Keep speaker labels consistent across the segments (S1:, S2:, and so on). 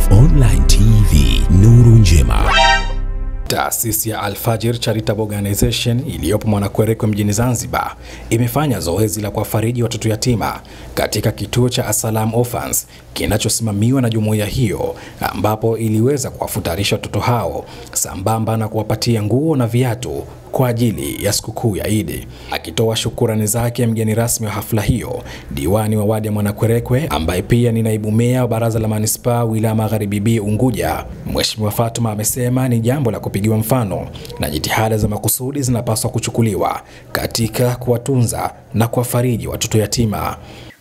S1: Khalif Online TV, nuru njema.
S2: Taasisi ya Al-Fajr Charitable Organization iliyopo Mwanakwerekwe mjini Zanzibar imefanya zoezi la kuwafariji watoto yatima katika kituo cha Asalam Orphans kinachosimamiwa na jumuiya hiyo, ambapo iliweza kuwafutarisha watoto hao sambamba na kuwapatia nguo na viatu kwa ajili ya sikukuu ya Idi. Akitoa shukurani zake mgeni rasmi wa hafla hiyo, diwani wa wadi ya Mwanakwerekwe ambaye pia ni naibu meya wa baraza la manispaa wilaya Magharibi B Unguja, Mheshimiwa Fatuma amesema ni jambo la kupigiwa mfano na jitihada za makusudi zinapaswa kuchukuliwa katika kuwatunza na kuwafariji watoto yatima.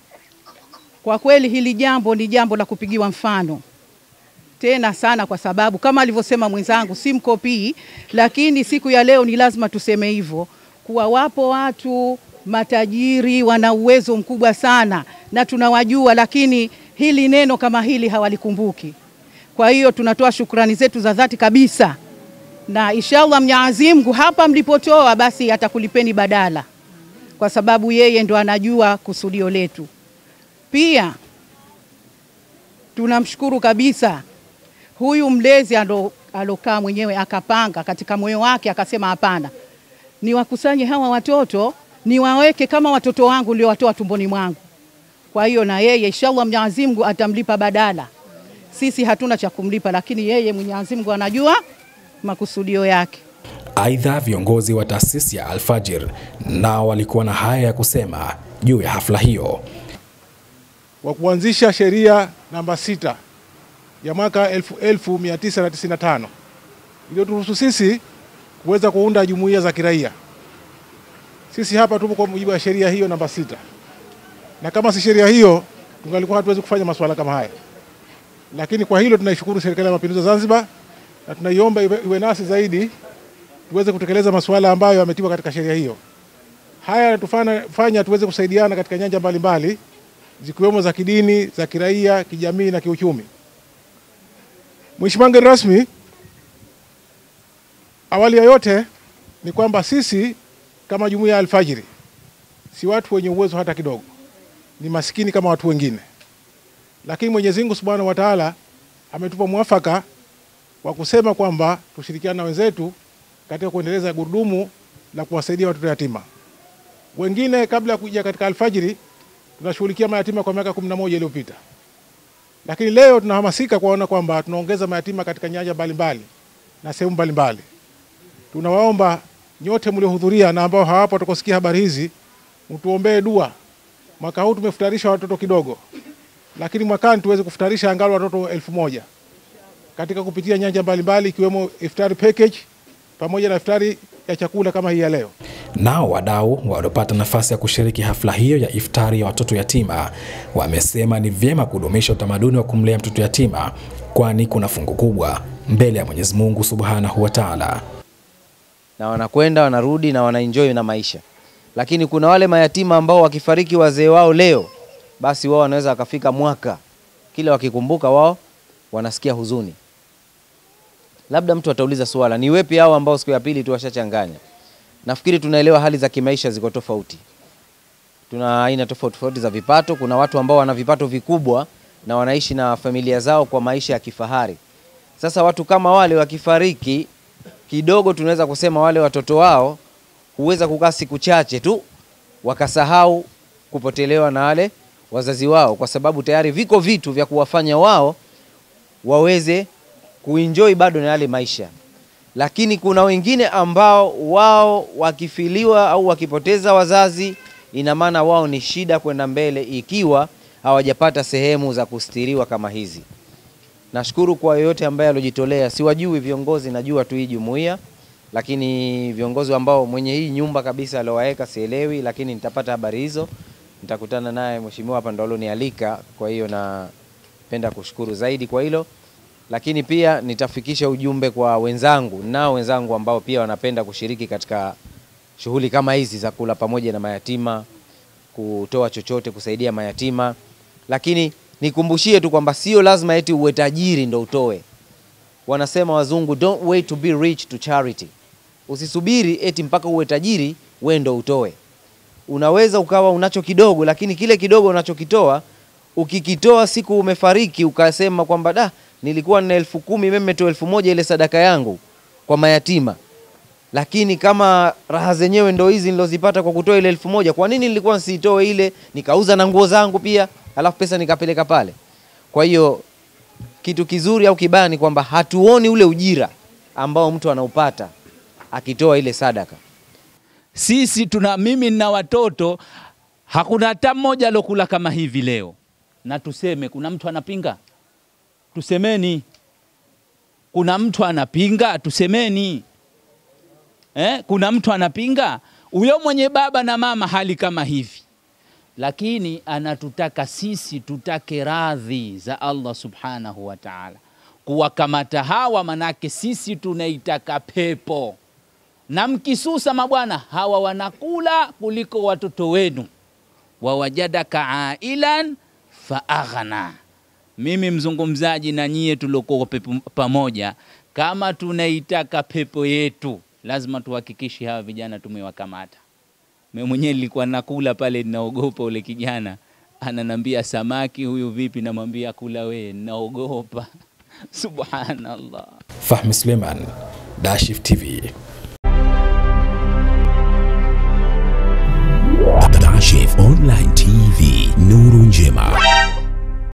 S3: Kwa kweli hili jambo ni jambo la kupigiwa mfano tena sana, kwa sababu kama alivyosema mwenzangu, si mkopii, lakini siku ya leo ni lazima tuseme hivyo, kuwa wapo watu matajiri wana uwezo mkubwa sana na tunawajua, lakini hili neno kama hili hawalikumbuki. Kwa hiyo tunatoa shukrani zetu za dhati kabisa, na inshallah Mwenyezi Mungu hapa mlipotoa basi atakulipeni badala, kwa sababu yeye ndo anajua kusudio letu. Pia tunamshukuru kabisa huyu mlezi alo, alokaa mwenyewe akapanga katika moyo wake akasema, hapana, niwakusanye hawa watoto niwaweke kama watoto wangu niliowatoa tumboni mwangu. Kwa hiyo na yeye inshallah Mwenyezi Mungu atamlipa badala. Sisi hatuna cha kumlipa, lakini yeye Mwenyezi Mungu anajua makusudio yake.
S2: Aidha, viongozi wa taasisi ya Al-Fajr nao walikuwa na haya ya kusema juu ya hafla hiyo.
S4: wa kuanzisha sheria namba sita ya mwaka 1995 iliyoturuhusu sisi kuweza kuunda jumuiya za kiraia. Sisi hapa tupo kwa mujibu wa sheria hiyo namba sita, na kama si sheria hiyo tungalikuwa hatuwezi kufanya masuala kama haya. Lakini kwa hilo tunaishukuru Serikali ya Mapinduzi ya Zanzibar na tunaiomba iwe, iwe nasi zaidi tuweze kutekeleza masuala ambayo yametiwa katika sheria hiyo. Haya yanatufanya tuweze kusaidiana katika nyanja mbalimbali zikiwemo za kidini, za kiraia, kijamii na kiuchumi. Mheshimiwa mgeni rasmi, awali ya yote ni kwamba sisi kama jumuiya ya Alfajiri si watu wenye uwezo hata kidogo, ni masikini kama watu wengine, lakini Mwenyezi Mungu Subhanahu wa Ta'ala ametupa mwafaka wa kusema kwamba tushirikiane na wenzetu katika kuendeleza gurudumu la kuwasaidia watoto yatima. Wengine kabla ya kuja katika Alfajiri tunashughulikia mayatima kwa miaka kumi na moja iliyopita, lakini leo tunahamasika kuona kwamba tunaongeza mayatima katika nyanja mbalimbali na sehemu mbalimbali. Tunawaomba nyote mliohudhuria na ambao hawapo watakosikia habari hizi, mtuombee dua. Mwaka huu tumefutarisha watoto kidogo, lakini mwakani tuweze kufutarisha angalau watoto elfu moja katika kupitia nyanja mbalimbali ikiwemo iftari package pamoja na iftari ya chakula kama hii ya leo.
S2: Nao wadau waliopata nafasi ya kushiriki hafla hiyo ya iftari ya watoto yatima wamesema ni vyema kudumisha utamaduni wa kumlea mtoto yatima, kwani kuna fungu kubwa mbele ya Mwenyezi Mungu Subhanahu wa Ta'ala.
S5: na wanakwenda wanarudi na wanaenjoy na maisha. Lakini kuna wale mayatima ambao wakifariki wazee wao leo, basi wao wanaweza wakafika mwaka, kila wakikumbuka wao wanasikia huzuni. Labda mtu atauliza swala, ni wepi hao ambao siku ya pili tu washachanganya? Nafikiri tunaelewa hali za kimaisha ziko tofauti, tuna aina tofauti tofauti za vipato. Kuna watu ambao wana vipato vikubwa na wanaishi na familia zao kwa maisha ya kifahari. Sasa watu kama wale wakifariki kidogo, tunaweza kusema wale watoto wao huweza kukaa siku chache tu wakasahau kupotelewa na wale wazazi wao, kwa sababu tayari viko vitu vya kuwafanya wao waweze kuenjoy bado na yale maisha. Lakini kuna wengine ambao wao wakifiliwa au wakipoteza wazazi, ina maana wao ni shida kwenda mbele ikiwa hawajapata sehemu za kustiriwa kama hizi. Nashukuru kwa yoyote ambaye alojitolea. Siwajui viongozi, najua tu hii jumuiya, lakini viongozi ambao mwenye hii nyumba kabisa aliowaweka sielewi, lakini nitapata habari hizo, nitakutana naye mheshimiwa hapa ndo alonialika. Kwa hiyo napenda kushukuru zaidi kwa hilo, lakini pia nitafikisha ujumbe kwa wenzangu, nao wenzangu ambao pia wanapenda kushiriki katika shughuli kama hizi za kula pamoja na mayatima, kutoa chochote kusaidia mayatima, lakini nikumbushie tu kwamba sio lazima eti uwe tajiri ndo utoe. Wanasema wazungu, don't wait to be rich to charity. Usisubiri eti mpaka uwe tajiri we ndo utoe. Unaweza ukawa unacho kidogo, lakini kile kidogo unachokitoa ukikitoa siku umefariki ukasema kwamba da, nilikuwa nina elfu kumi mimi nimetoa elfu moja ile sadaka yangu kwa mayatima, lakini kama raha zenyewe ndo hizi nilozipata kwa kutoa ile elfu moja kwa nini nilikuwa nsiitoe ile nikauza na nguo zangu pia, alafu pesa nikapeleka pale? Kwa hiyo kitu kizuri au kibaya ni kwamba hatuoni ule ujira ambao mtu anaupata akitoa ile sadaka.
S6: Sisi tuna mimi na watoto, hakuna hata mmoja alokula kama hivi leo. Na tuseme kuna mtu anapinga, tusemeni. Kuna mtu anapinga, tusemeni. Eh, kuna mtu anapinga, huyo mwenye baba na mama hali kama hivi, lakini anatutaka sisi tutake radhi za Allah subhanahu wa ta'ala, kuwakamata hawa, manake sisi tunaitaka pepo na mkisusa mabwana hawa wanakula kuliko watoto wenu. wawajadaka ailan faaghna. Mimi mzungumzaji na nyie tuliokuwa pepo pamoja, kama tunaitaka pepo yetu, lazima tuhakikishe hawa vijana tumewakamata. Mimi mwenyewe nilikuwa nakula pale, ninaogopa ule kijana ananambia samaki huyu vipi, namwambia kula we, naogopa. Subhanallah.
S2: Fahmi Suleiman, Dashif TV.